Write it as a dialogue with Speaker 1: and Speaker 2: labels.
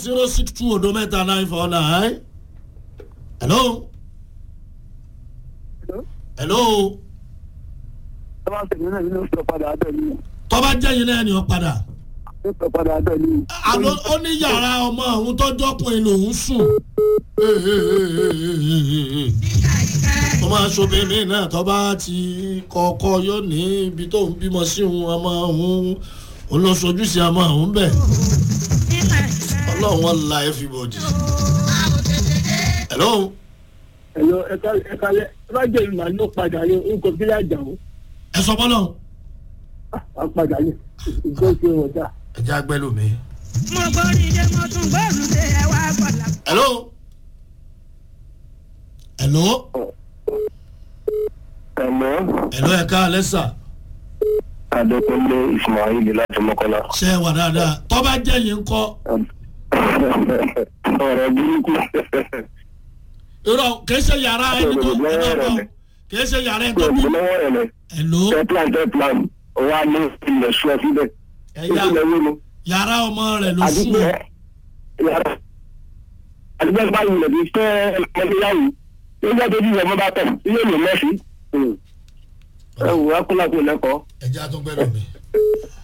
Speaker 1: zero six two odo mẹ́ta nine four nine. hello. hello.
Speaker 2: tọ́ba tẹ̀lé náà nínú sọ padà àtẹ̀lé
Speaker 1: tọ́ba jẹ́yìn náà ni ọ padà.
Speaker 2: ní sọ padà àtẹ̀lé.
Speaker 1: àlọ́ ó ní yàrá ọmọ òun tọ́jọ́ ọkùnrin lòún sùn. ọmọ aṣọ́bìnrin náà tọ́ba ti kọ́kọ́ yóò ní ibi tó ń bímọ sí òun ọmọ òun òun lọ sojú sí ọmọ òun bẹ̀. ọlọ́run wọn la everybody. hello.
Speaker 2: ẹ̀yọ ẹ̀ka ẹ̀ka lẹ ẹ bá jẹ́ ìmọ̀ ló padà yẹ orúkọ kílẹ̀ àjà o
Speaker 1: ẹ sọ bọ́lọ̀
Speaker 2: á padà yẹ ìgbó ṣe ọjà.
Speaker 1: ẹ jẹ́ agbẹ́lò mi.
Speaker 3: mo gbórí dé mo tún gbóòrùn dé ẹ wá gbọ́dọ̀.
Speaker 1: hello. hello.
Speaker 4: ẹ̀mọ́
Speaker 1: hello ẹ̀ka alẹ́sà
Speaker 4: adékúnlé ismail láti mọ́kànlá.
Speaker 1: ṣe é wà dáadáa tọ́ba jẹ́yìn ńkọ́
Speaker 4: ọ̀rọ̀ burúkú.
Speaker 1: irọ́ kìí ṣe yàrá ẹni tó ẹ bá bọ̀ kìí ṣe yàrá ẹni tó bí.
Speaker 4: lọ́wọ́ rẹ̀ lẹ̀
Speaker 1: hello
Speaker 4: tẹ́plan tẹ́plan wa ní ilẹ̀ sọ síbẹ̀.
Speaker 1: ẹ̀yà
Speaker 4: ilẹ̀ wo ni.
Speaker 1: yàrá ọmọ rẹ̀ ló sùn.
Speaker 4: àdúgbò yàrá àdúgbò bá yìí lẹ̀bi fẹ́ ọmọdéyàwó nígbà tó bí ìyàmọ́ bá tẹ̀ ilé ìlú mẹ́sì. ẹ wò á kúnlá kó lẹ́kọ̀ọ́.
Speaker 1: ẹ jẹ́ àtúngbẹ́lò mi.